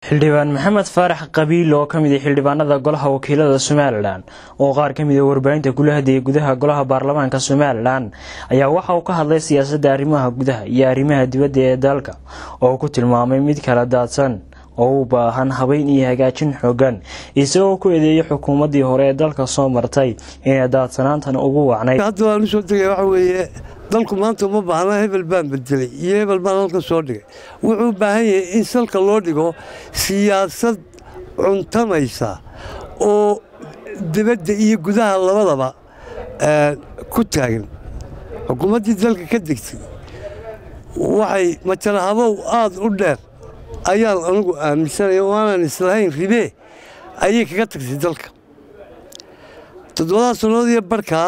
xildhibaan maxamed faarax qabiil oo ka mid ah xildhibaanada golaha wakiilada somalilan oo qaar ka mid a warbaahinta kula hadlayay gudaha golaha baarlamaanka somalilan ayaa waxa uu ka hadlay siyaasadda arrimaha gudaha iyo arrimaha dibadda ee dalka oo uu ku tilmaamay mid kala daadsan oo u baahan habeyn iyo hagaajin xoogan isagoo ku eedeeyay xukuumaddii hore ee dalka soo martay inay daadsanaantan ugu wacnayd hadda waan usoo tegay waxa weeye dalku maanta uma baahna hebel baan bedelay iyo hebel baan halka soo dhigay wuxuu u baahan yahay in salka loo dhigo siyaasad cuntamaysa oo dibadda iyo gudaha labadaba ku taagan xukuumaddii dalka ka degtay waxay matalahabow aada u dheer ayaan anigu aaminsanaya oo aanan islahayn ribee ayay kaga tagtay dalka toddobadaa sannood iyo barkaa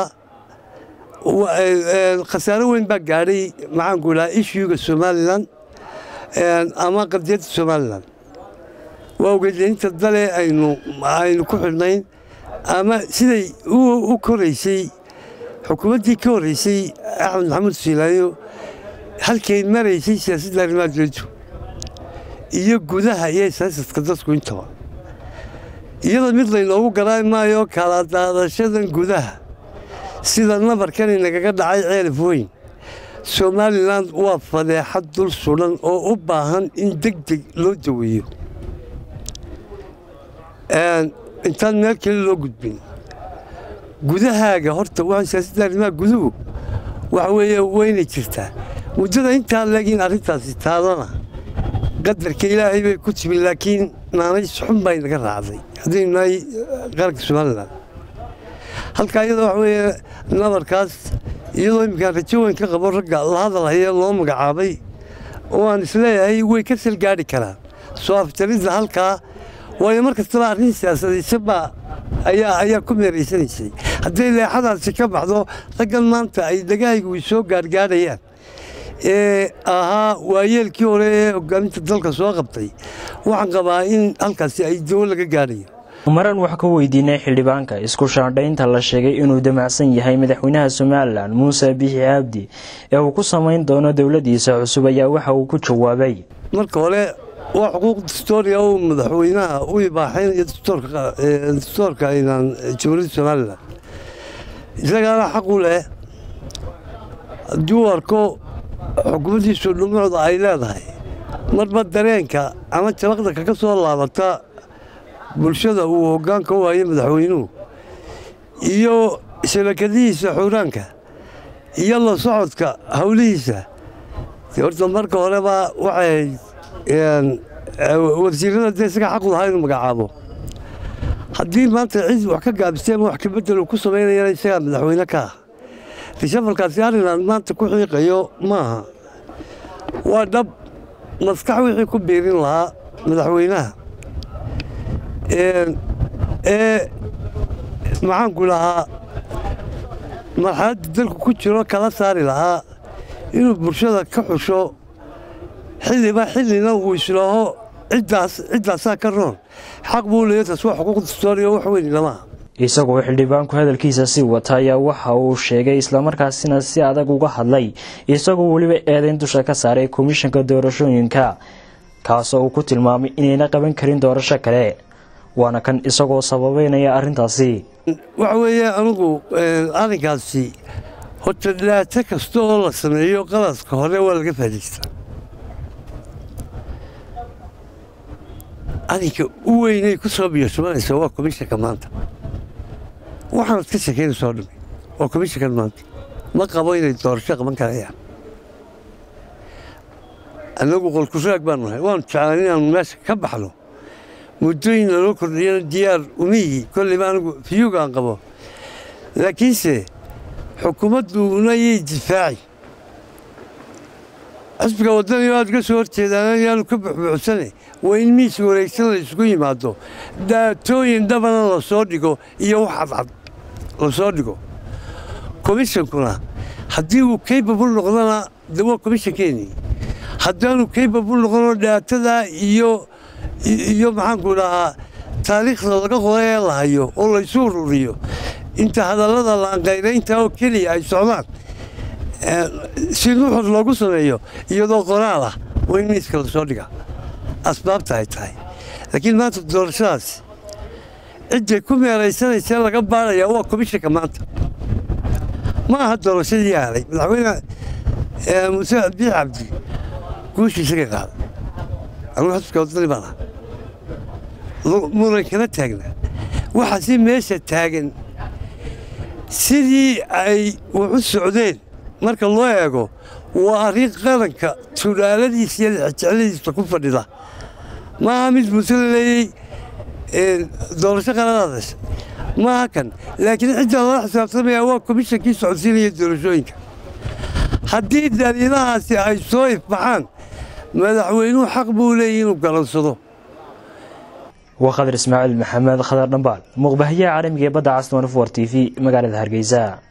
khasaaro weyn baa gaadhay maxaanku idhaha ishuuga somalilan ama qadiyadda somalilan waa ogeedleynta dale aynu aynu ku xidhnayn ama siday u koraysay xukuumaddii ka horraysay axmed maxamuud siilaayo halkay maraysay siyaasadda arrimaha dowladdu iyo gudaha iyo siyaasadka dadku intaba iyada mid laynoogu garaa maayo kala daadashadan gudaha sida nabarkani nagaga dhacay ceelaf weyn somalilan waa fadeexad dul sudan oo u baahan in deg deg loo daweeyo intaan meel kale loo gudbin gudahaaga horta waa siyaasadda arrimaha guduhu waxa weeye wayna jirtaa muddada intaa leegin arrintaasi taadana qadarka ilaahay bay ku timi laakiin naanays xun bay naga raacday haddaynu nahay qaranka somalilan halkaa iyada waxa weeye nabarkaas iyadoo imminkaan rajo weyn ka qabo ragga la hadalhaya loo magacaabay oo aan isleeyahay way ka salgaadhi karaan soo afjaridda halkaa waayo mar kastaba arrin siyaasadaysa baa ayaa ayaa ku meeraysanaysay hadday leexadaasi ka baxdo raggan maanta ay dhagahaygu soo gaargaadhayaan ee ahaa waayeelkii hore ee hogaaminta dalka soo qabtay waxaan qabaa in halkaasi ay dawo laga gaadhayo maran wax ka weydiinay xildhibaanka isku shaandhaynta la sheegay inuu damacsan yahay madaxweynaha somalilan muuse bixi cabdi ee uu ku samayn doono dowladdiisa cusub ayaa waxa uu ku jawaabay marka hore waa xuquuq dastooriya uu madaxweynaha u ibaaxaynayo dastoorka aynan jamhuuriyadda somalilan isagaana xaq u leh haddii uu arko xukuumaddiisu dhumucda ay leedahay marba dareenka ama jabaqda kaga soo laabata bulshada uu hoggaanka u hayo madaxweynuhu iyo shabakadihiisa xuuraanka iyo la socodka howlihiisa horta marka horeba waxay wasiirada dee isaga xaq u lahaa inuu magacaabo haddii maanta cid wax ka gaabistay ama wax kabedel uu ku samaynayana isagaa madaxweyne ka ah rishafalkaasi arrinaan maanta ku xiiqayo maaha waa dhab maskax wixii ku biirin lahaa madaxweynaha ee maxaanku lahaa marxaladda dalku ku jiro kala saari lahaa inuu bulshada ka xusho xilliba xillina uu islaaho ciddaasaa ka roon xaq buu leeya taas waa xuquuq dastooriya wax weyn lamaha isagoo xildhibaanku hadalkiisa sii wata ayaa waxa uu sheegay islamarkaasina si adag uga hadlay isagoo weliba eedayn dusha ka saaray komishanka doorashooyinka kaasoo uu ku tilmaamay inayna qaban karin doorasho kale waana kan isagoo sababeynaya arrintaasi waxa weeye anigu arrinkaasi horta dhibaato kasta oo la sameeyo qalaska hore waa laga faadaystaa arrinka u weynay ku soo biyoshubanaysa waa komishanka maanta waxaanad ka sheekaynaysa oo dhami waa komishankan maanta ma qabo inay doorasho qaban karayaan annagu qolkuraag baanu nahay waanu jeclaan inaanu meesha ka baxno muddooyin laloo kordhiyana diyaar umihi kolleyba anigu fiyugaan qabo laakiinse xukuumadduna yay difaaci xisbiga waddaniyo aad uga soo horjeedaan yaanu ka buxbuuxsane waa in miis wareegsan la isugu yimaado daatooyin dhabana la soo dhigo iyo wax cadcad la soo dhigo komishankuna haddii uu kaybabul noqdona de waa komishankeennii haddaanu kaybabul noqono dhaatada iyo iyo maxaanku dhahaa taariikhda laga qoray ee la hayo oo laysu ururiyo inta hadallada laanqayraynta oo keliya ay socdaan si nuxur loogu sameeyo iyadoo qoraal ah waa in miiska la soo dhiga asbaabta ay tahay laakiin maanta doorashadaas cidday ku meeraysanaysa laga baarayaa waa komishanka maanta ma aha doorashadii aalay madaxweyne muuse biix cabdi guushiisa ka qaada anugu xusbiska wadani baan aha muran kala taagna waxa si meesha taagan sidii ay wax u socdeen marka loo eego waa arrin qaranka tulaaladiisa iyo lexjecladiisa ku fadhida maaha mid muuse la leeyey doorasho qaladaadash maaha kan laakiin cidda lala xisaabtamaya waa komishankii socodsiinaya doorashooyinka haddii daliilahaasi ay soo ifbaxaan madaxweynuhu xaq buu leeyahy inuu galansado waa khadar ismaaciil maxamed khadar dhambaal muuqbahayaha caalamiga ee badda casnoon for t v magaalada hargeysa